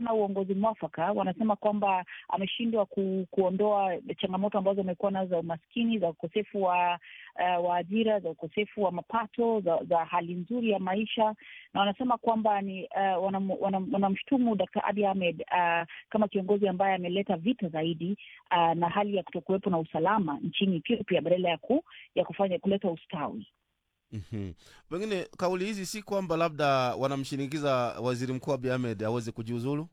hana uongozi mwafaka. Wanasema kwamba ameshindwa ku, kuondoa changamoto ambazo amekuwa nazo za umaskini, za ukosefu wa uh, wa ajira, za ukosefu wa mapato, za, za hali nzuri ya maisha, na wanasema kwamba ni uh, wanamshutumu wanam, wanam Dr. Abiy Ahmed uh, kama kiongozi ambaye ameleta vita zaidi uh, na hali ya kutokuwepo na usalama nchini Ethiopia badala ya ku, ya kufanya kuleta ustawi. Mhm. Pengine kauli hizi si kwamba labda wanamshinikiza waziri mkuu Abiy Ahmed aweze kujiuzulu?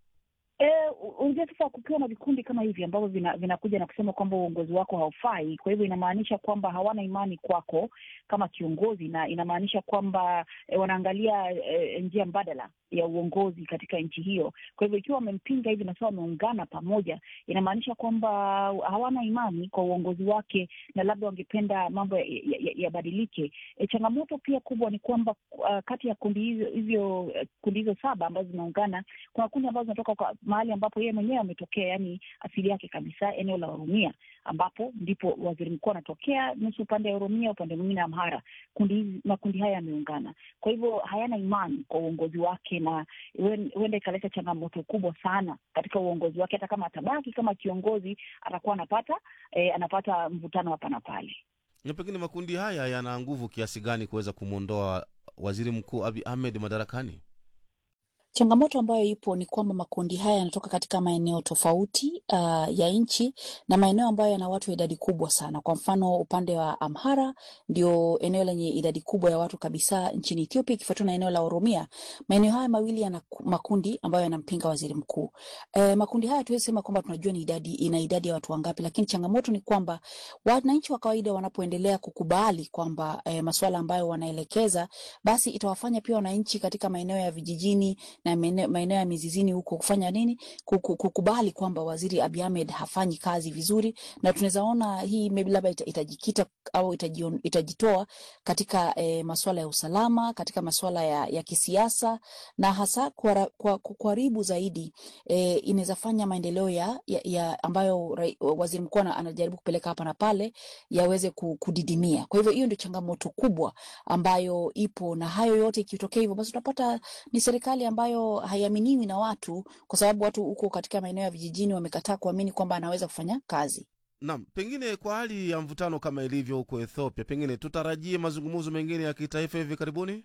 Unajua, sasa kukiwa na vikundi kama hivi ambavyo vinakuja vina na kusema kwamba uongozi wako haufai, kwa hivyo inamaanisha kwamba hawana imani kwako kama kiongozi, na inamaanisha kwamba e, wanaangalia e, njia mbadala ya uongozi katika nchi hiyo. Kwa hivyo ikiwa wamempinga hivi na sasa wameungana pamoja, inamaanisha kwamba hawana imani kwa uongozi wake na labda wangependa mambo yabadilike. Ya, ya e, changamoto pia kubwa ni kwamba uh, kati ya kundi hizo hivyo kundi hizo saba ambazo zinaungana, kuna kundi ambazo zinatoka kwa mahali ambapo yeye mwenyewe ametokea, yani asili yake kabisa eneo la Oromia, ambapo ndipo waziri mkuu anatokea, nusu upande ya Oromia, upande mwingine Amhara. Kundi hizi makundi haya yameungana, kwa hivyo hayana imani kwa uongozi wake na huenda ikaleta changamoto kubwa sana katika uongozi wake. Hata kama atabaki kama kiongozi, atakuwa anapata eh, anapata mvutano hapa na pale. Na pengine makundi haya yana nguvu kiasi gani kuweza kumwondoa waziri mkuu Abiy Ahmed madarakani? Changamoto ambayo ipo ni kwamba makundi haya yanatoka katika maeneo tofauti uh, ya nchi na maeneo ambayo yana watu wa idadi kubwa sana. Kwa mfano upande wa Amhara ndio eneo lenye idadi kubwa ya watu kabisa nchini Ethiopia, ikifuatiwa na eneo la Oromia. Maeneo haya mawili yana makundi ambayo yanampinga waziri mkuu. E, makundi haya tuwezi sema kwamba tunajua ni idadi, ina idadi ya watu wangapi, lakini changamoto ni kwamba wananchi wa kawaida wanapoendelea kukubali kwamba e, masuala ambayo wanaelekeza, basi itawafanya pia wananchi katika maeneo ya vijijini na maeneo ya mizizini huko kufanya nini, kukubali kwamba waziri Abiy Ahmed hafanyi kazi vizuri, na tunaweza ona hii labda itajikita au itajion, itajitoa katika e, masuala ya usalama, katika masuala ya, ya kisiasa na hasa kuharibu zaidi e, inaweza fanya maendeleo ya, ya, ya ambayo ra, waziri mkuu anajaribu kupeleka hapa na pale yaweze kudidimia. Kwa hivyo hiyo ndio changamoto kubwa ambayo ipo, na hayo yote ikitokea hivyo, basi utapata ni serikali ambayo haiaminiwi na watu, kwa sababu watu huko katika maeneo ya vijijini wamekataa kuamini kwamba anaweza kufanya kazi. Naam, pengine kwa hali ya mvutano kama ilivyo huko Ethiopia, pengine tutarajie mazungumzo mengine ya kitaifa hivi karibuni.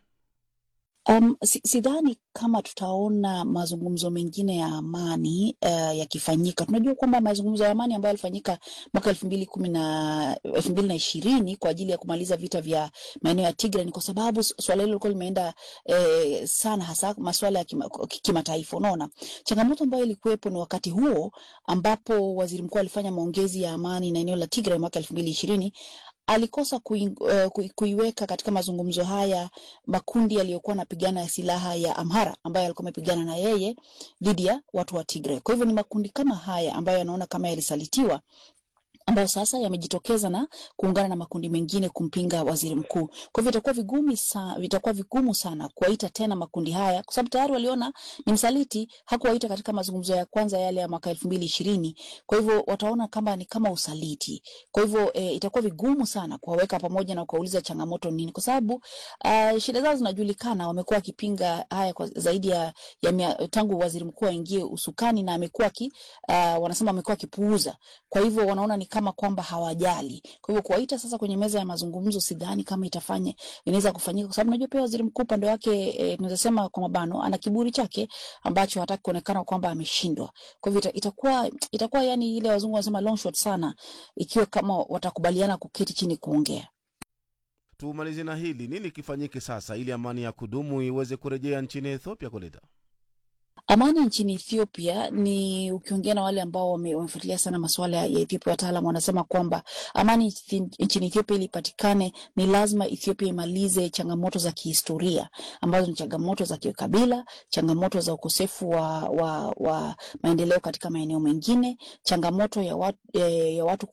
Um, sidhani kama tutaona mazungumzo mengine ya amani uh, yakifanyika. Tunajua kwamba mazungumzo ya amani ambayo yalifanyika mwaka elfu mbili kumi na elfu mbili na ishirini kwa ajili ya kumaliza vita vya maeneo ya Tigray ni kwa sababu swala hilo lilikuwa limeenda eh, sana, hasa masuala ya kimataifa kima. Unaona, changamoto ambayo ilikuwepo ni wakati huo ambapo waziri mkuu alifanya maongezi ya amani na eneo la Tigray mwaka elfu mbili ishirini alikosa kui, uh, kui, kuiweka katika mazungumzo haya makundi yaliyokuwa yanapigana ya silaha ya Amhara ambayo yalikuwa yamepigana na yeye dhidi ya watu wa Tigray. Kwa hivyo ni makundi kama haya ambayo yanaona kama yalisalitiwa ambayo sasa yamejitokeza na kuungana na makundi mengine kumpinga waziri mkuu. Kwa hivyo itakuwa vigumu sana, vitakuwa vigumu sana kuwaita tena makundi haya, kwa sababu tayari waliona ni msaliti, hakuwaita katika mazungumzo ya kwanza yale ya mwaka elfu mbili ishirini. Kwa hivyo wataona kama ni kama usaliti. Kwa hivyo e, itakuwa vigumu sana kuwaweka pamoja na kuwauliza changamoto nini, kwa sababu uh, shida zao zinajulikana. Wamekuwa wakipinga haya kwa zaidi ya, ya mia, tangu waziri mkuu aingie usukani, na amekuwa ki, uh, wanasema amekuwa akipuuza. Kwa hivyo wanaona ni kama kwamba hawajali. Kwa hivyo kuwaita sasa kwenye meza ya mazungumzo, sidhani kama itafanya inaweza kufanyika, kwa sababu najua pia waziri mkuu upande wake e, tunaweza sema kwa mabano, ana kiburi chake ambacho hataki kuonekana kwamba ameshindwa. Kwa hivyo itakuwa itakuwa yani ile wazungu wanasema long shot sana, ikiwa kama watakubaliana kuketi chini kuongea. Tumalize na hili, nini kifanyike sasa ili amani ya kudumu iweze kurejea nchini Ethiopia kuleta Amani nchini Ethiopia ni ukiongea na wale ambao wamefuatilia sana masuala ya Ethiopia, wataalam wanasema kwamba amani nchini Ethiopia ili ipatikane, ni lazima Ethiopia imalize changamoto za kihistoria ambazo ni changamoto za kikabila, changamoto za ukosefu wa, wa, wa maendeleo katika maeneo mengine, changamoto ya watu, ya watu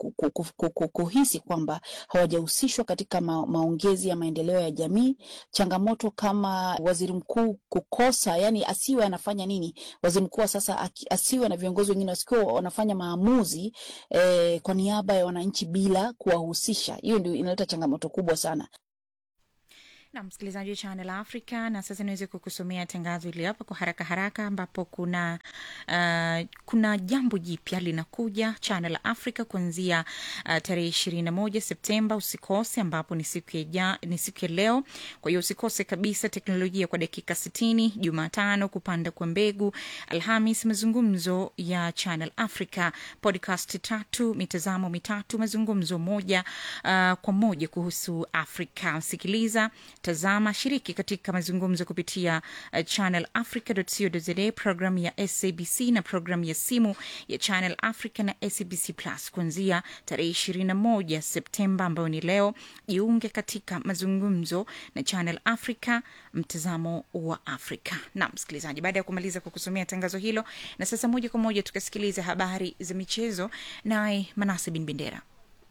kuhisi kwamba hawajahusishwa katika ma, maongezi ya maendeleo ya jamii, changamoto kama waziri mkuu kukosa, yani asiwe anafanya nini waziri mkuu sasa asiwe na viongozi wengine wasikiwa wanafanya maamuzi eh, kwa niaba ya wananchi bila kuwahusisha. Hiyo ndio inaleta changamoto kubwa sana. na msikilizaji wa Channel Africa, na sasa niweze kukusomea tangazo hili hapa kwa haraka haraka, ambapo kuna uh, kuna jambo jipya linakuja Channel Africa kuanzia uh, tarehe ishirini na moja Septemba. Usikose, ambapo ni siku ya ja, ni siku ya leo. Kwa hiyo usikose kabisa teknolojia kwa dakika sitini, Jumatano kupanda kwa mbegu, Alhamis mazungumzo ya Channel Africa, podcast tatu, mitazamo mitatu, mazungumzo moja uh, kwa moja kuhusu Afrika. Sikiliza tazama, shiriki katika mazungumzo kupitia uh, channelafrica.co.za, programu ya SABC na programu ya simu ya Channel Africa na SABC Plus kuanzia tarehe 21 Septemba ambayo ni leo. Jiunge katika mazungumzo na Channel Africa, mtazamo wa Afrika. Na msikilizaji, baada ya kumaliza kwa kusomea tangazo hilo, na sasa moja kwa moja tukasikiliza habari za michezo, naye Manase Bin Bendera.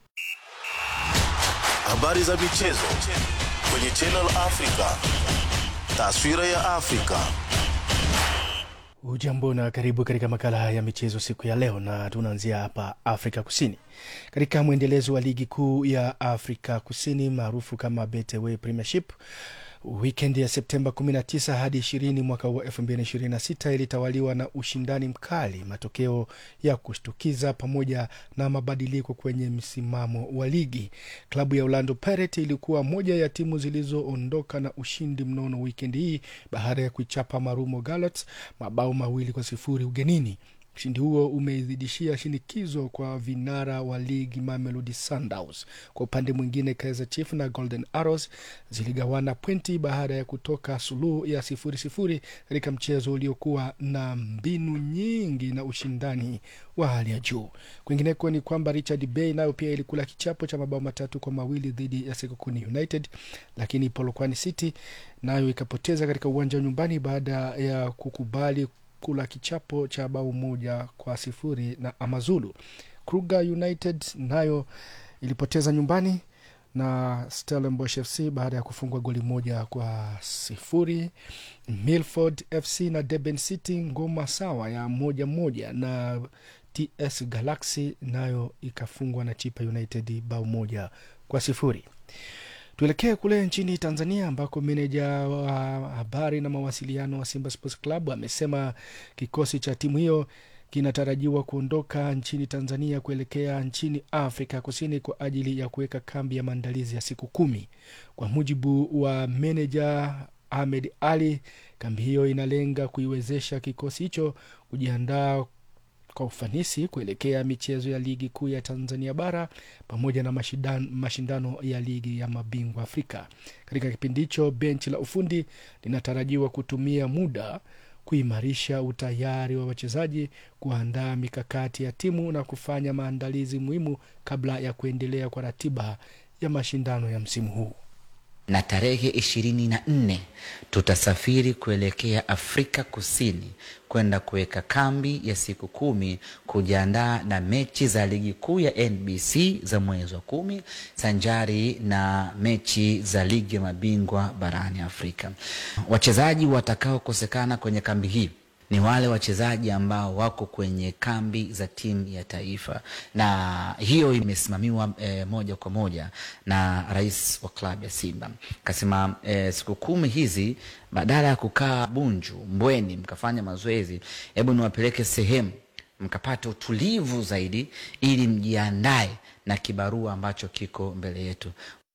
Habari za michezo kwenye Channel Africa. Taswira ya Afrika. Ujambo na karibu katika makala ya michezo siku ya leo, na tunaanzia hapa Afrika Kusini katika mwendelezo wa ligi kuu ya Afrika Kusini maarufu kama Betway Premiership. Wikendi ya Septemba 19 hadi 20 mwaka wa 2026 ilitawaliwa na ushindani mkali, matokeo ya kushtukiza pamoja na mabadiliko kwenye msimamo wa ligi. Klabu ya Orlando Pirates ilikuwa moja ya timu zilizoondoka na ushindi mnono wikendi hii baada ya kuichapa Marumo Gallants mabao mawili kwa sifuri ugenini. Ushindi huo umeizidishia shinikizo kwa vinara wa ligi Mamelodi Sundowns. Kwa upande mwingine, Kaizer Chiefs na Golden Arrows ziligawana pointi baada ya kutoka suluhu ya sifuri sifuri katika mchezo uliokuwa na mbinu nyingi na ushindani wa hali ya juu. Kwingineko ni kwamba Richard Bay nayo pia ilikula kichapo cha mabao matatu kwa mawili dhidi ya Sekokuni United, lakini Polokwane City nayo ikapoteza katika uwanja wa nyumbani baada ya kukubali kula kichapo cha bao moja kwa sifuri na Amazulu. Kruger United nayo ilipoteza nyumbani na Stellenbosch FC baada ya kufungwa goli moja kwa sifuri. Milford FC na Durban City ngoma sawa ya moja moja, na TS Galaxy nayo ikafungwa na Chipa United bao moja kwa sifuri. Tuelekee kule nchini Tanzania ambako meneja wa habari na mawasiliano wa Simba Sports Club amesema kikosi cha timu hiyo kinatarajiwa kuondoka nchini Tanzania kuelekea nchini Afrika Kusini kwa ajili ya kuweka kambi ya maandalizi ya siku kumi. Kwa mujibu wa meneja Ahmed Ali, kambi hiyo inalenga kuiwezesha kikosi hicho kujiandaa kwa ufanisi kuelekea michezo ya ligi kuu ya Tanzania bara pamoja na mashindano, mashindano ya ligi ya mabingwa Afrika. Katika kipindi hicho, benchi la ufundi linatarajiwa kutumia muda kuimarisha utayari wa wachezaji, kuandaa mikakati ya timu na kufanya maandalizi muhimu kabla ya kuendelea kwa ratiba ya mashindano ya msimu huu na tarehe ishirini na nne tutasafiri kuelekea Afrika Kusini kwenda kuweka kambi ya siku kumi kujiandaa na mechi za ligi kuu ya NBC za mwezi wa kumi sanjari na mechi za ligi ya mabingwa barani Afrika. Wachezaji watakaokosekana kwenye kambi hii ni wale wachezaji ambao wako kwenye kambi za timu ya taifa, na hiyo imesimamiwa e, moja kwa moja na rais wa klabu ya Simba. Kasema e, siku kumi hizi badala ya kukaa Bunju, Mbweni mkafanya mazoezi, hebu niwapeleke sehemu mkapata utulivu zaidi, ili mjiandae na kibarua ambacho kiko mbele yetu.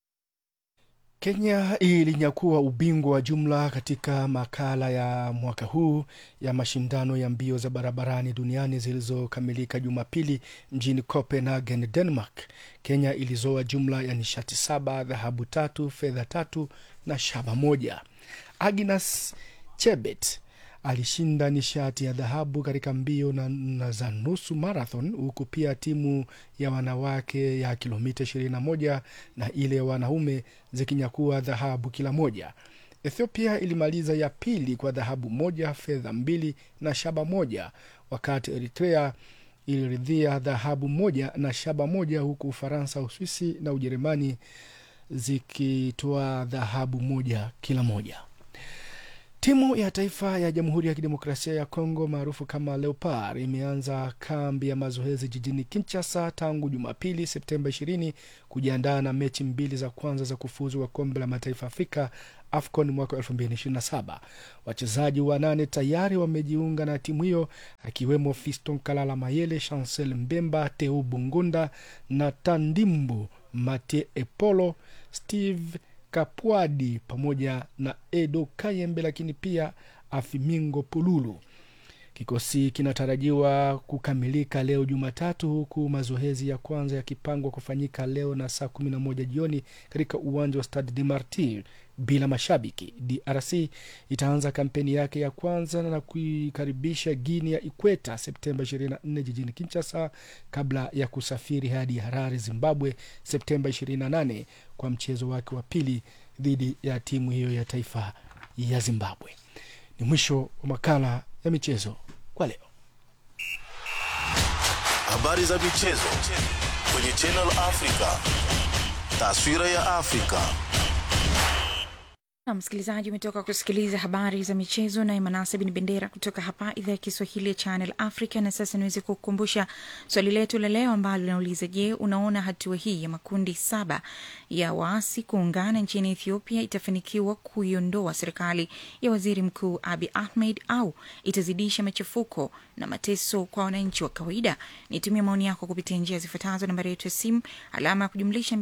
Kenya ilinyakua ubingwa wa jumla katika makala ya mwaka huu ya mashindano ya mbio za barabarani duniani zilizokamilika Jumapili mjini Copenhagen, Denmark. Kenya ilizoa jumla ya nishati saba, dhahabu tatu, fedha tatu na shaba moja. Agnes Chebet alishinda nishati ya dhahabu katika mbio na, na za nusu marathon, huku pia timu ya wanawake ya kilomita 21 na ile ya wanaume zikinyakua dhahabu kila moja. Ethiopia ilimaliza ya pili kwa dhahabu moja, fedha mbili na shaba moja, wakati Eritrea iliridhia dhahabu moja na shaba moja, huku Ufaransa, Uswisi na Ujerumani zikitoa dhahabu moja kila moja. Timu ya taifa ya Jamhuri ya Kidemokrasia ya Kongo maarufu kama Leopard imeanza kambi ya mazoezi jijini Kinshasa tangu Jumapili Septemba 20 kujiandaa na mechi mbili za kwanza za kufuzu wa kombe la mataifa Afrika AFCON mwaka 2027. Wachezaji wanane tayari wamejiunga na timu hiyo akiwemo Fiston Kalala Mayele, Chancel Mbemba, Teu Bungunda na Tandimbu Mate Epolo, Steve Kapwadi pamoja na Edo Kayembe, lakini pia Afimingo Pululu. Kikosi kinatarajiwa kukamilika leo Jumatatu, huku mazoezi ya kwanza yakipangwa kufanyika leo na saa 11 jioni katika uwanja wa Stade de Martyr bila mashabiki. DRC itaanza kampeni yake ya kwanza na kuikaribisha Guinea ya Ikweta Septemba 24 jijini Kinshasa kabla ya kusafiri hadi Harare, Zimbabwe Septemba 28 kwa mchezo wake wa pili dhidi ya timu hiyo ya taifa ya Zimbabwe. Ni mwisho wa makala ya michezo kwa leo. Habari za michezo kwenye Channel Africa. Taswira ya Afrika. na msikilizaji umetoka kusikiliza habari za michezo naye manase bin bendera kutoka hapa idhaa ya kiswahili ya channel africa na sasa niweze kukumbusha swali letu la leo ambalo linauliza je unaona hatua hii ya makundi saba ya waasi kuungana nchini ethiopia itafanikiwa kuiondoa serikali ya waziri mkuu abi ahmed au itazidisha machafuko na mateso kwa wananchi wa kawaida nitumia maoni yako kupitia njia zifuatazo nambari yetu ya simu alama ya kujumlisha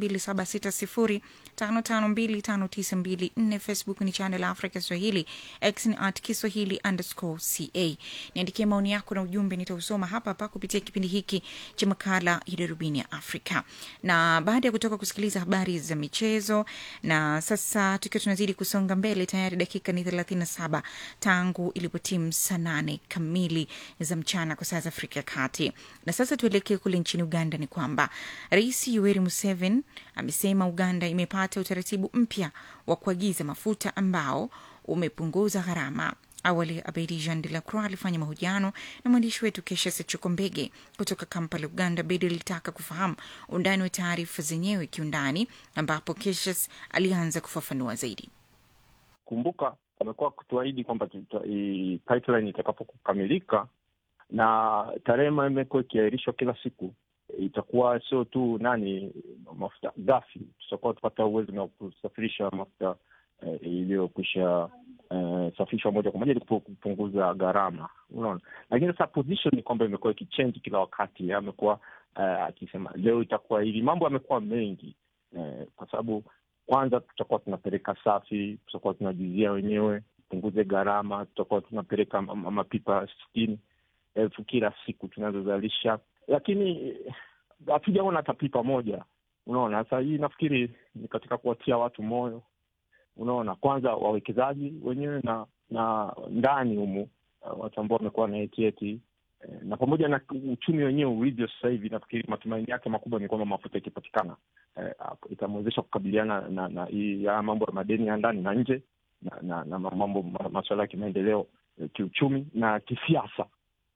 2760552594 facebook ni channel africa swahili x ni at kiswahili underscore ca niandikie maoni yako na ujumbe nitausoma hapa hapa kupitia kipindi hiki cha makala ya darubini ya afrika na baada ya kutoka kusikiliza habari za michezo na sasa tukiwa tunazidi kusonga mbele tayari dakika ni 37 tangu ilipotimu saa nane kamili za mchana kwa saa za afrika ya kati na sasa tuelekee kule nchini uganda ni kwamba rais yoweri museveni amesema uganda imepata utaratibu mpya wa kuagiza mafuta ambao umepunguza gharama awali abedi jean de la croix alifanya mahojiano na mwandishi wetu kesha sechukombege kutoka kampala uganda bedi alitaka kufahamu undani wa taarifa zenyewe kiundani ambapo keshas alianza kufafanua zaidi kumbuka wamekuwa kutuahidi kwamba tuta- i- pipeline itakapokamilika na tarehe ambayo imekuwa ikiahirishwa kila siku itakuwa sio tu nani mafuta ghafi tutakuwa tupata uwezo wa kusafirisha mafuta eh, iliyokwisha eh, safishwa moja kwa moja ili kupu- kupunguza gharama unaona lakini sasa position ni kwamba imekuwa ikichange kila wakati amekuwa eh, akisema leo itakuwa hivi mambo yamekuwa mengi eh, kwa sababu kwanza tutakuwa tunapeleka safi tutakuwa tunajizia wenyewe punguze gharama tutakuwa tunapeleka ma- ma- mapipa sitini elfu kila siku tunazozalisha lakini eh, hatujaona hata pipa moja unaona sasa hii nafikiri ni katika kuwatia watu moyo unaona kwanza wawekezaji wenyewe na na ndani humu uh, watu ambao wamekuwa na etieti eh, na pamoja na uchumi wenyewe ulivyo sasa hivi nafikiri matumaini yake makubwa ni kwamba mafuta ikipatikana eh, hapo itamwezesha kukabiliana na na hii ya mambo ya madeni ya ndani na nje na, na, na mambo ma- masuala ya kimaendeleo eh, kiuchumi na kisiasa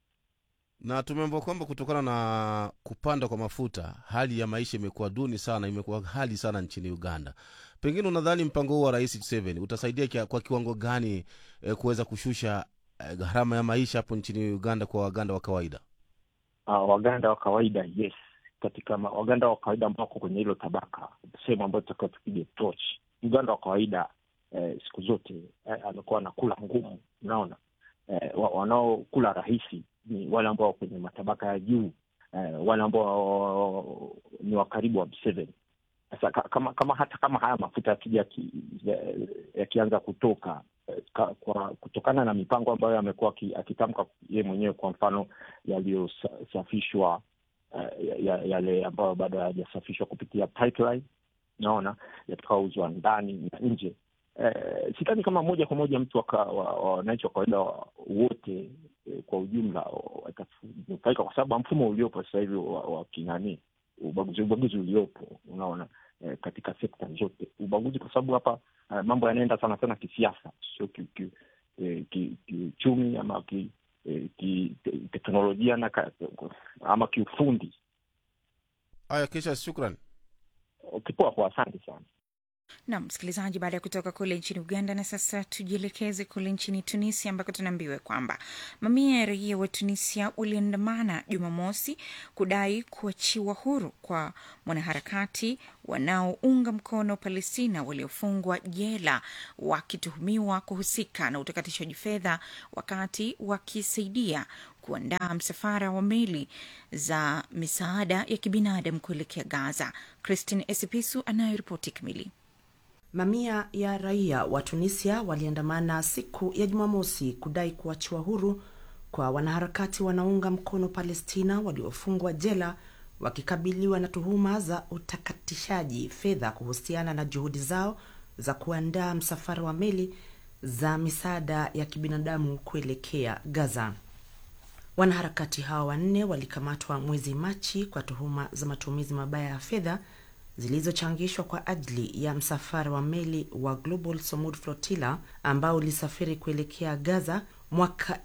na tumeambiwa kwamba kutokana na kupanda kwa mafuta hali ya maisha imekuwa duni sana imekuwa hali sana nchini uganda pengine unadhani mpango huu wa rais Museveni utasaidia kia, kwa kiwango gani eh, kuweza kushusha eh, gharama ya maisha hapo nchini uganda kwa waganda wa kawaida uh, waganda wa kawaida yes katika ma, waganda wa kawaida ambao wako kwenye hilo tabaka sehemu ambayo tutakiwa tupige torch mganda wa kawaida eh, siku zote eh, amekuwa anakula ngumu unaona eh, wa- wanaokula rahisi ni wale ambao wako kwenye matabaka ya juu eh, wale ambao ni wa karibu wa Museveni sasa ka- kama kama hata kama haya mafuta yakija ki- ya- yakianza kutoka eh, ka, kwa kutokana na mipango ambayo amekuwa aki- akitamka ye mwenyewe kwa mfano yaliyosafishwa uh, ya- yale ambayo bado hayajasafishwa kupitia pipeline naona yatakaouzwa ndani na nje eh, sidhani kama moja kwa moja mtu waka- wa- wa- wananchi wa kawaida wa- wote eh, kwa ujumla watanufaika kwa sababu mfumo uliopo sasa hivi wa, wa kinani ubaguzi ubaguzi uliopo unaona eh, katika sekta zote ubaguzi kwa sababu hapa eh, mambo yanaenda sana sana kisiasa sio kiuchumi ki, eh, ki, kiuchumi ama ki, eh, ki, te- teknolojia na ka, ama kiufundi haya kisha shukran kipoa kwa asante sana Nam msikilizaji, baada ya kutoka kule nchini Uganda, na sasa tujielekeze kule nchini Tunisia ambako tunaambiwa kwamba mamia ya raia wa Tunisia waliandamana Jumamosi kudai kuachiwa huru kwa mwanaharakati wanaounga mkono Palestina waliofungwa jela wakituhumiwa kuhusika na utakatishaji fedha wakati wakisaidia kuandaa msafara wa meli za misaada ya kibinadamu kuelekea Gaza. Christine Esipisu anayoripoti kamili. Mamia ya raia wa Tunisia waliandamana siku ya Jumamosi kudai kuachiwa huru kwa wanaharakati wanaunga mkono Palestina waliofungwa jela wakikabiliwa na tuhuma za utakatishaji fedha kuhusiana na juhudi zao za kuandaa msafara wa meli za misaada ya kibinadamu kuelekea Gaza. Wanaharakati hao wanne walikamatwa mwezi Machi kwa tuhuma za matumizi mabaya ya fedha zilizochangishwa kwa ajili ya msafara wa meli wa Global Samud Flotilla ambao ulisafiri kuelekea Gaza mwaka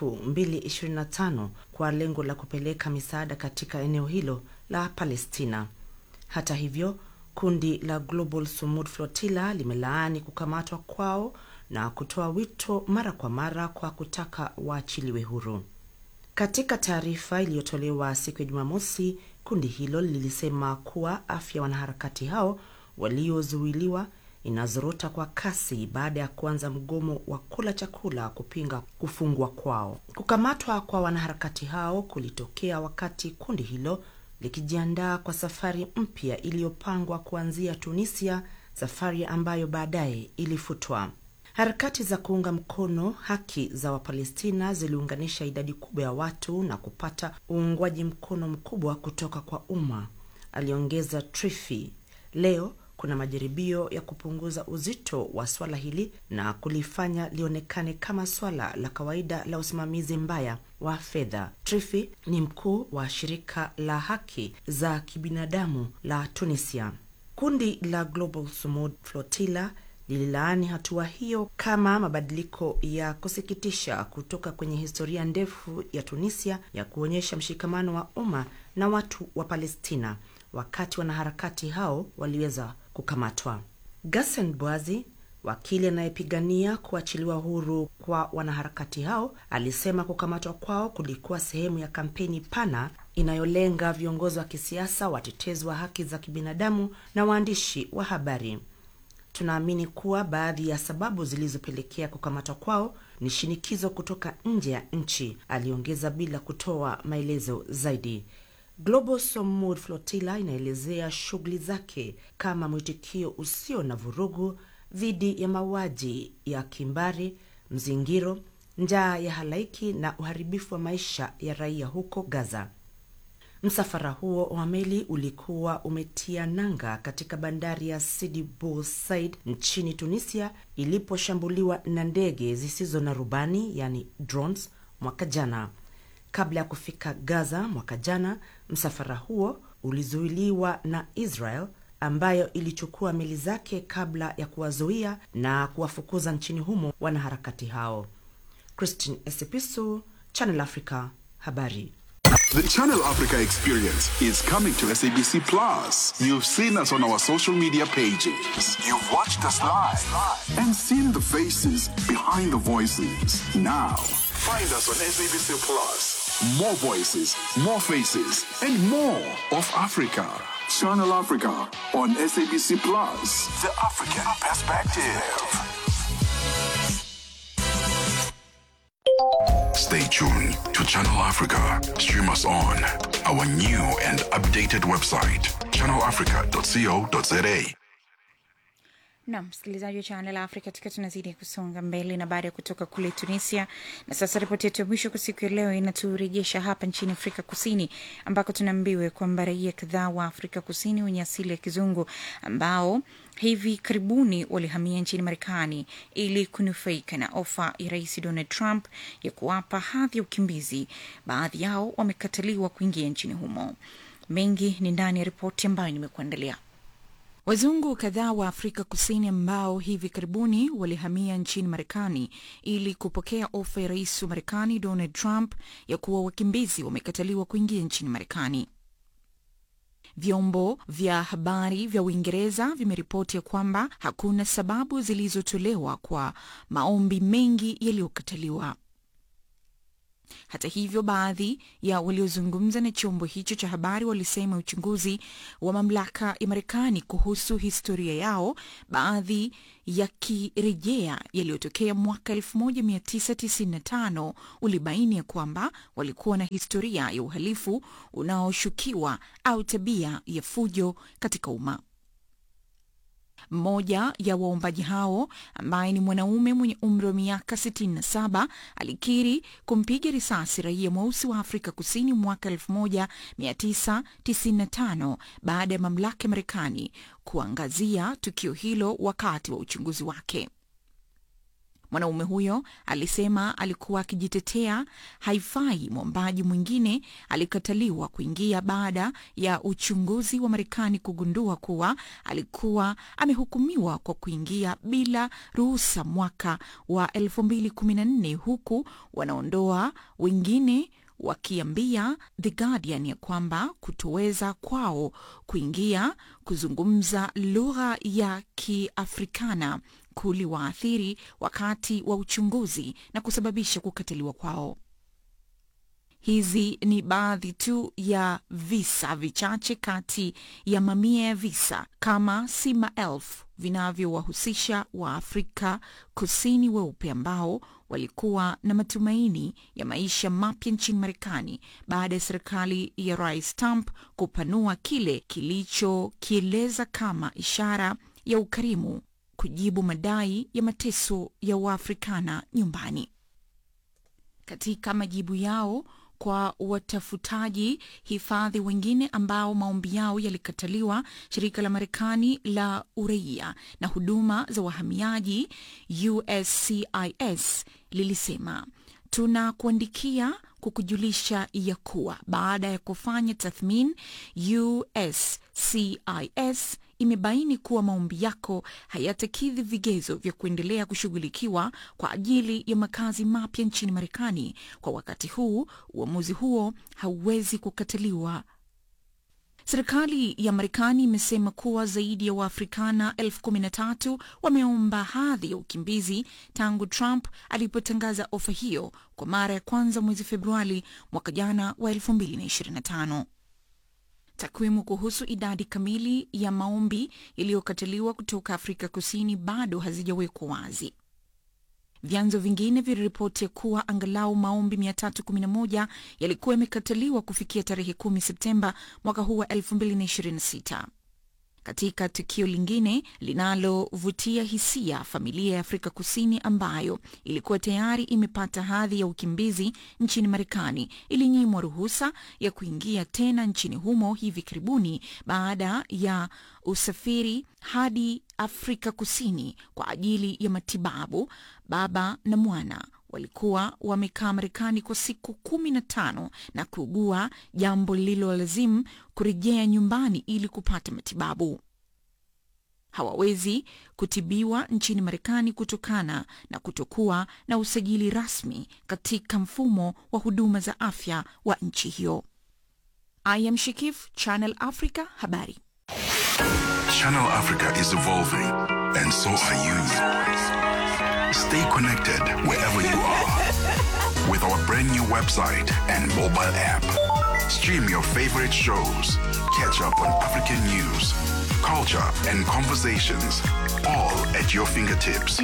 2025 kwa lengo la kupeleka misaada katika eneo hilo la Palestina. Hata hivyo, kundi la Global Samud Flotilla limelaani kukamatwa kwao na kutoa wito mara kwa mara kwa kutaka waachiliwe huru. Katika taarifa iliyotolewa siku ya Jumamosi, kundi hilo lilisema kuwa afya wanaharakati hao waliozuiliwa inazorota kwa kasi baada ya kuanza mgomo wa kula chakula kupinga kufungwa kwao. Kukamatwa kwa wanaharakati hao kulitokea wakati kundi hilo likijiandaa kwa safari mpya iliyopangwa kuanzia Tunisia, safari ambayo baadaye ilifutwa. Harakati za kuunga mkono haki za Wapalestina ziliunganisha idadi kubwa ya watu na kupata uungwaji mkono mkubwa kutoka kwa umma, aliongeza Trifi. Leo kuna majaribio ya kupunguza uzito wa swala hili na kulifanya lionekane kama swala la kawaida la usimamizi mbaya wa fedha. Trifi ni mkuu wa shirika la haki za kibinadamu la Tunisia. Kundi la Global Sumud Flotilla lililaani hatua hiyo kama mabadiliko ya kusikitisha kutoka kwenye historia ndefu ya Tunisia ya kuonyesha mshikamano wa umma na watu wa Palestina wakati wanaharakati hao waliweza kukamatwa. Gassen Bwazi, wakili anayepigania kuachiliwa huru kwa wanaharakati hao, alisema kukamatwa kwao kulikuwa sehemu ya kampeni pana inayolenga viongozi wa kisiasa, watetezi wa haki za kibinadamu na waandishi wa habari. Tunaamini kuwa baadhi ya sababu zilizopelekea kukamatwa kwao ni shinikizo kutoka nje ya nchi, aliongeza bila kutoa maelezo zaidi. Global Samud Flotilla inaelezea shughuli zake kama mwitikio usio na vurugu dhidi ya mauaji ya kimbari, mzingiro, njaa ya halaiki na uharibifu wa maisha ya raia huko Gaza. Msafara huo wa meli ulikuwa umetia nanga katika bandari ya Sidi Bou Said nchini Tunisia iliposhambuliwa na ndege zisizo na rubani yani drones mwaka jana. Kabla ya kufika Gaza mwaka jana, msafara huo ulizuiliwa na Israel ambayo ilichukua meli zake kabla ya kuwazuia na kuwafukuza nchini humo wanaharakati hao. Christine Esipisu, Channel Africa, habari. The Channel Africa experience is coming to SABC Plus. You've seen us on our social media pages. You've watched us live and seen the faces behind the voices. Now, find us on SABC Plus. More voices, more faces, and more of Africa. Channel Africa on SABC Plus. The African Perspective. Stay tuned to Channel Africa. Stream us on our new and updated website, channelafrica.co.za. Nam msikilizaji wa Channel Africa, tukiwa tunazidi kusonga mbele na baada ya kutoka kule Tunisia. Na sasa ripoti yetu ya mwisho kwa siku ya leo inaturejesha hapa nchini Afrika Kusini, ambako tunaambiwa kwamba raia kadhaa wa Afrika Kusini wenye asili ya kizungu ambao hivi karibuni walihamia nchini Marekani ili kunufaika na ofa ya Rais Donald Trump ya kuwapa hadhi ya ukimbizi, baadhi yao wamekataliwa kuingia nchini humo. Mengi ni ndani ya ripoti ambayo nimekuandalia. Wazungu kadhaa wa Afrika Kusini ambao hivi karibuni walihamia nchini Marekani ili kupokea ofa ya rais wa Marekani Donald Trump ya kuwa wakimbizi wamekataliwa kuingia nchini Marekani. Vyombo vya habari vya Uingereza vimeripoti ya kwamba hakuna sababu zilizotolewa kwa maombi mengi yaliyokataliwa. Hata hivyo, baadhi ya waliozungumza na chombo hicho cha habari walisema uchunguzi wa mamlaka ya Marekani kuhusu historia yao, baadhi yakirejea yaliyotokea mwaka 1995 ulibaini ya kwamba walikuwa na historia ya uhalifu unaoshukiwa au tabia ya fujo katika umma. Mmoja ya waombaji hao ambaye ni mwanaume mwenye umri wa miaka 67 alikiri kumpiga risasi raia mweusi wa Afrika Kusini mwaka 1995 baada ya mamlaka ya Marekani kuangazia tukio hilo wakati wa uchunguzi wake. Mwanaume huyo alisema alikuwa akijitetea haifai. Mwombaji mwingine alikataliwa kuingia baada ya uchunguzi wa Marekani kugundua kuwa alikuwa amehukumiwa kwa kuingia bila ruhusa mwaka wa 2014 huku wanaondoa wengine wakiambia The Guardian ya kwamba kutoweza kwao kuingia kuzungumza lugha ya Kiafrikana kuliwaathiri wakati wa uchunguzi na kusababisha kukataliwa kwao. Hizi ni baadhi tu ya visa vichache kati ya mamia ya visa kama si maelfu vinavyowahusisha Waafrika Kusini weupe ambao walikuwa na matumaini ya maisha mapya nchini Marekani baada ya serikali ya Rais Trump kupanua kile kilichokieleza kama ishara ya ukarimu kujibu madai ya mateso ya Waafrikana nyumbani. Katika majibu yao kwa watafutaji hifadhi wengine ambao maombi yao yalikataliwa, shirika la Marekani la uraia na huduma za wahamiaji USCIS lilisema tunakuandikia kukujulisha ya kuwa baada ya kufanya tathmini, USCIS imebaini kuwa maombi yako hayatakidhi vigezo vya kuendelea kushughulikiwa kwa ajili ya makazi mapya nchini Marekani. Kwa wakati huu, uamuzi huo hauwezi kukataliwa. Serikali ya Marekani imesema kuwa zaidi ya Waafrikana elfu kumi na tatu wameomba hadhi ya ukimbizi tangu Trump alipotangaza ofa hiyo kwa mara ya kwanza mwezi Februari mwaka jana wa 2025. Takwimu kuhusu idadi kamili ya maombi yaliyokataliwa kutoka Afrika Kusini bado hazijawekwa wazi. Vyanzo vingine viliripoti kuwa angalau maombi 311 yalikuwa yamekataliwa kufikia tarehe 10 Septemba mwaka huu wa 2026. Katika tukio lingine linalovutia hisia, familia ya Afrika Kusini ambayo ilikuwa tayari imepata hadhi ya ukimbizi nchini Marekani ilinyimwa ruhusa ya kuingia tena nchini humo hivi karibuni baada ya usafiri hadi Afrika Kusini kwa ajili ya matibabu. Baba na mwana walikuwa wamekaa Marekani kwa siku kumi na tano na kuugua, jambo lililolazimu kurejea nyumbani ili kupata matibabu. Hawawezi kutibiwa nchini Marekani kutokana na kutokuwa na usajili rasmi katika mfumo wa huduma za afya wa nchi hiyo. I am Shikif, Channel Africa, habari. Channel Africa is evolving, and so are you. Stay connected wherever you are with our brand new website and mobile app. Stream your favorite shows, catch up on African news, culture, and conversations, all at your fingertips.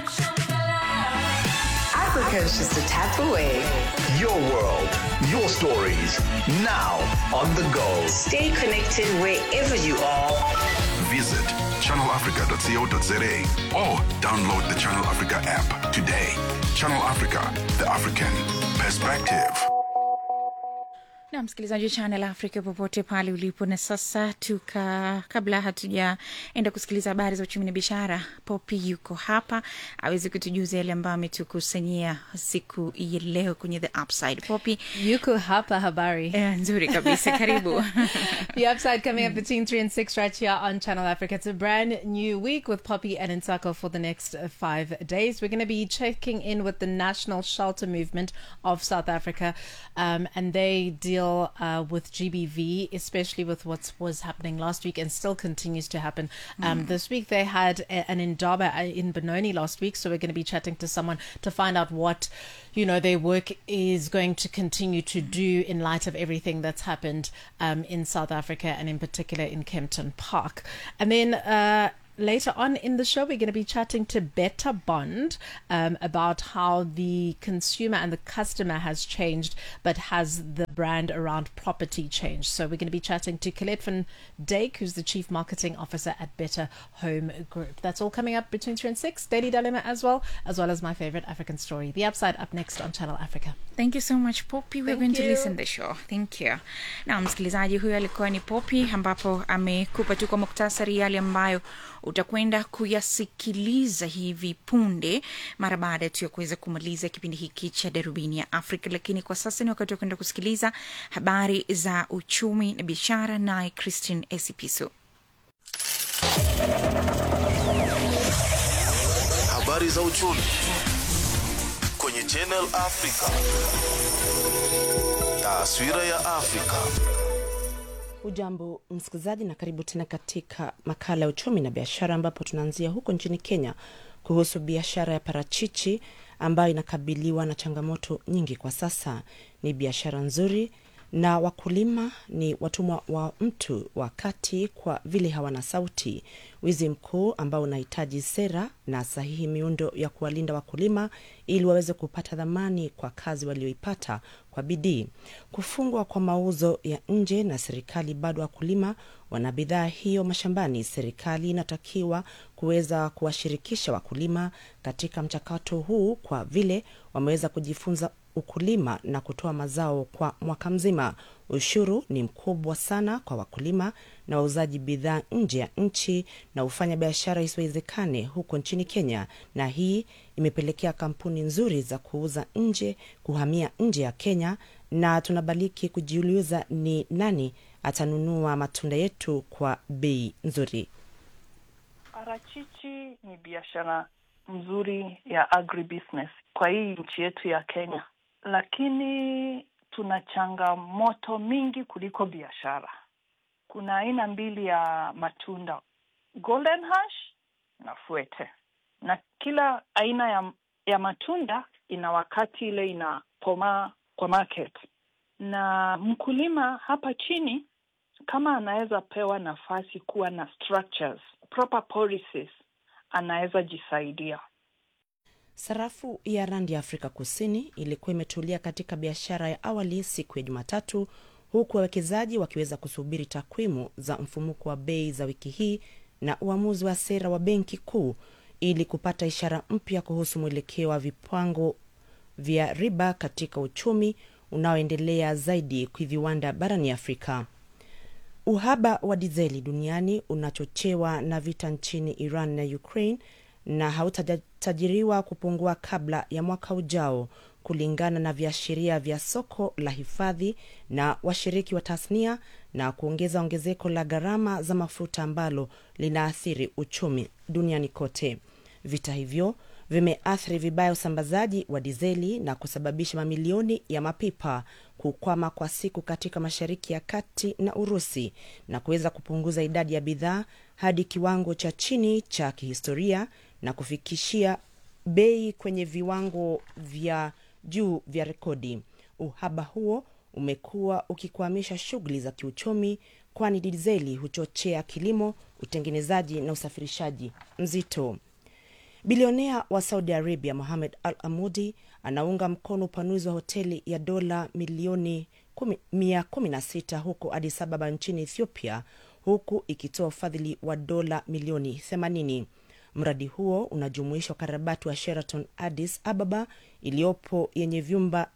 Africa is just a tap away. Your world, your stories, now on the go. Stay connected wherever you are. Visit channelafrica.co.za or download the Channel Africa app today. Channel Africa, the African perspective. na msikilizaji wa Channel Africa popote pale ulipo. Na sasa tuka, kabla hatujaenda kusikiliza habari za uchumi na biashara, Popi yuko hapa aweze kutujuza yale ambayo ametukusanyia siku ya leo kwenye the upside. Popi yuko hapa, habari eh, nzuri kabisa, karibu the upside coming up between 3 and 6 right here on Channel Africa. It's a brand new week with Poppy and Nsako for the next uh, five days. We're going to be checking in with the National Shelter Movement of South Africa, um, and they deal deal uh, with GBV, especially with what was happening last week and still continues to happen um, Mm. this week. They had a, an indaba uh, in Benoni last week, so we're going to be chatting to someone to find out what you know their work is going to continue to do in light of everything that's happened um, in South Africa and in particular in Kempton Park. And then. Uh, Later on in the show, we're going to be chatting to Better Bond um, about how the consumer and the customer has changed, but has the brand around property changed. So we're going to be chatting to Colette van Dijk, who's the Chief Marketing Officer at Better Home Group. That's all coming up between 3 and 6. Daily Dilemma as well, as well as my favorite African story. The Upside up next on Channel Africa. Thank you so much Poppy. We're Thank going to you. listen the show. Thank you. Na msikilizaji huyo alikuwa ni Poppy ambapo amekupa tu kwa muktasari yale ambayo utakwenda kuyasikiliza hivi punde mara baada tu ya kuweza kumaliza kipindi hiki cha darubini ya Afrika. Lakini kwa sasa ni wakati wa kwenda kusikiliza habari za uchumi na biashara, naye Christine Esipiso. Habari za uchumi kwenye Channel Africa. Taswira ya Afrika. Ujambo msikilizaji, na karibu tena katika makala ya uchumi na biashara, ambapo tunaanzia huko nchini Kenya kuhusu biashara ya parachichi ambayo inakabiliwa na changamoto nyingi kwa sasa. Ni biashara nzuri na wakulima ni watumwa wa mtu wa kati kwa vile hawana sauti. Wizi mkuu ambao unahitaji sera na sahihi miundo ya kuwalinda wakulima ili waweze kupata dhamani kwa kazi walioipata kwa bidii. Kufungwa kwa mauzo ya nje na serikali, bado wakulima wana bidhaa hiyo mashambani. Serikali inatakiwa kuweza kuwashirikisha wakulima katika mchakato huu kwa vile wameweza kujifunza ukulima na kutoa mazao kwa mwaka mzima. Ushuru ni mkubwa sana kwa wakulima na wauzaji bidhaa nje ya nchi na hufanya biashara isiwezekane huko nchini Kenya, na hii imepelekea kampuni nzuri za kuuza nje kuhamia nje ya Kenya, na tunabaliki kujiuliza ni nani atanunua matunda yetu kwa bei nzuri. Parachichi ni biashara mzuri ya agribusiness kwa hii nchi yetu ya Kenya, lakini tuna changamoto mingi kuliko biashara. Kuna aina mbili ya matunda, golden hash na fuete, na kila aina ya, ya matunda ina wakati ile inakomaa kwa market, na mkulima hapa chini kama anaweza pewa nafasi kuwa na structures, proper policies, anaweza jisaidia. Sarafu ya randi ya Afrika Kusini ilikuwa imetulia katika biashara ya awali siku ya Jumatatu, huku wawekezaji wakiweza kusubiri takwimu za mfumuko wa bei za wiki hii na uamuzi wa sera wa benki kuu ili kupata ishara mpya kuhusu mwelekeo wa vipango vya riba katika uchumi unaoendelea zaidi kwa viwanda barani Afrika. Uhaba wa dizeli duniani unachochewa na vita nchini Iran na Ukraine na hautatajiriwa kupungua kabla ya mwaka ujao, kulingana na viashiria vya soko la hifadhi na washiriki wa tasnia, na kuongeza ongezeko la gharama za mafuta ambalo linaathiri uchumi duniani kote. Vita hivyo vimeathiri vibaya usambazaji wa dizeli na kusababisha mamilioni ya mapipa kukwama kwa siku katika Mashariki ya Kati na Urusi na kuweza kupunguza idadi ya bidhaa hadi kiwango cha chini cha kihistoria na kufikishia bei kwenye viwango vya juu vya rekodi. Uhaba huo umekuwa ukikwamisha shughuli za kiuchumi, kwani dizeli huchochea kilimo, utengenezaji na usafirishaji mzito. Bilionea wa Saudi Arabia Mohamed Al Amudi anaunga mkono upanuzi wa hoteli ya dola milioni mia kumi na sita huko Addis Ababa nchini Ethiopia, huku ikitoa ufadhili wa dola milioni 80. Mradi huo unajumuisha ukarabati wa Sheraton Addis Ababa iliyopo yenye vyumba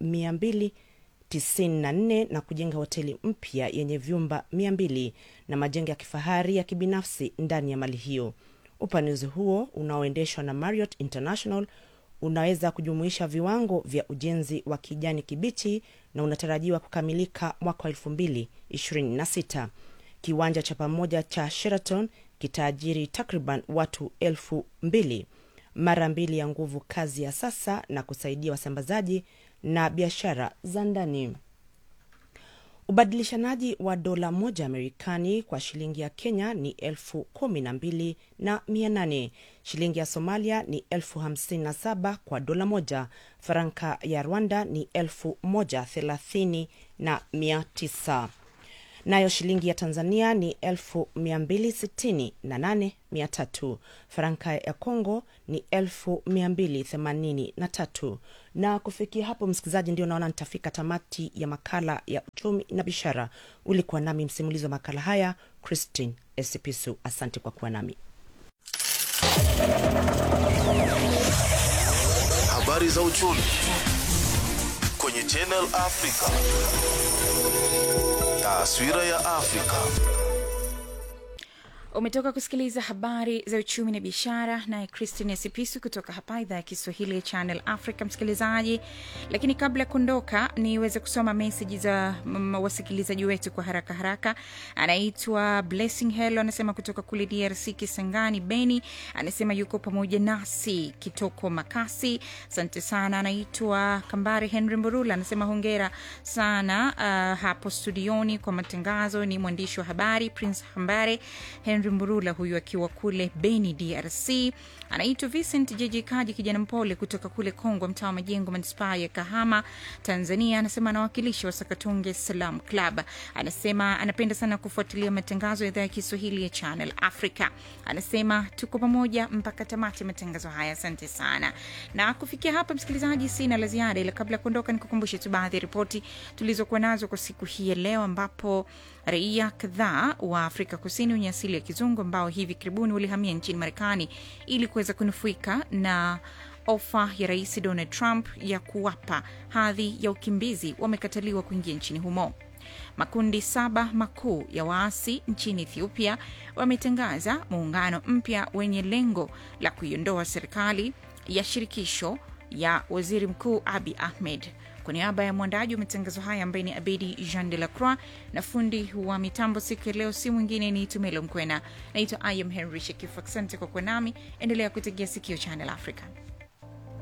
294 na kujenga hoteli mpya yenye vyumba 200 na majengo ya kifahari ya kibinafsi ndani ya mali hiyo. Upanuzi huo unaoendeshwa na Marriott International unaweza kujumuisha viwango vya ujenzi wa kijani kibichi na unatarajiwa kukamilika mwaka wa elfu mbili ishirini na sita. Kiwanja cha pamoja cha Sheraton kitaajiri takriban watu elfu mbili, mara mbili ya nguvu kazi ya sasa, na kusaidia wasambazaji na biashara za ndani. Ubadilishanaji wa dola moja ya Marekani kwa shilingi ya Kenya ni elfu kumi na mbili na mia nane. Shilingi ya Somalia ni elfu hamsini na saba kwa dola moja. Faranka ya Rwanda ni elfu moja thelathini na mia tisa. Nayo shilingi ya Tanzania ni elfu mia mbili sitini na nane mia tatu. Faranka ya Kongo ni elfu mia mbili themanini na tatu. Na kufikia hapo, msikilizaji, ndio naona nitafika tamati ya makala ya uchumi na biashara. Ulikuwa nami msimulizi wa makala haya Christine Esipisu. Asante kwa kuwa nami. Habari za uchumi kwenye Channel Africa. Taswira ya Afrika. Umetoka kusikiliza habari za uchumi na biashara naye Christine Sipisu kutoka hapa idhaa ya Kiswahili ya Channel Africa, msikilizaji. Lakini kabla ya kuondoka, niweze kusoma meseji za mm, wasikilizaji wetu kwa haraka haraka. Anaitwa Blessing Hello, anasema kutoka kule DRC Kisangani, Beni, anasema yuko pamoja nasi Kitoko Makasi, asante sana. Anaitwa Kambare Henry Mburula, anasema hongera sana uh, hapo studioni kwa matangazo. Ni mwandishi wa habari Prince Hambare Henry Mburula huyu akiwa kule Beni, DRC. Anaitwa Vincent JJ Kaji, kijana mpole kutoka kule Kongwa, mtaa wa Majengo, manispaa ya Kahama, Tanzania. Anasema anawakilisha Wasakatonge Salam Club. Anasema anapenda sana kufuatilia matangazo ya idhaa ya Kiswahili ya Channel Africa. Anasema tuko pamoja mpaka tamati ya matangazo haya. Asante sana. Na kufikia hapa, msikilizaji, sina la ziada, ila kabla ya kuondoka, nikukumbushe tu baadhi ya ripoti tulizokuwa nazo kwa siku hii ya leo, ambapo raia kadhaa wa Afrika Kusini wenye asili ya kizungu ambao hivi karibuni walihamia nchini Marekani ili kuweza kunufaika na ofa ya Rais Donald Trump ya kuwapa hadhi ya ukimbizi wamekataliwa kuingia nchini humo. Makundi saba makuu ya waasi nchini Ethiopia wametangaza muungano mpya wenye lengo la kuiondoa serikali ya shirikisho ya waziri mkuu Abi Ahmed. Kwa niaba ya mwandaji wa matangazo haya ambaye ni Abedi Jean de la Croix na fundi wa mitambo siku ya leo, si mwingine ni Tumelo Mkwena. Naitwa I am Henry Shekifu. Asante kwa kuwa nami, endelea kutegea sikio Channel Africa.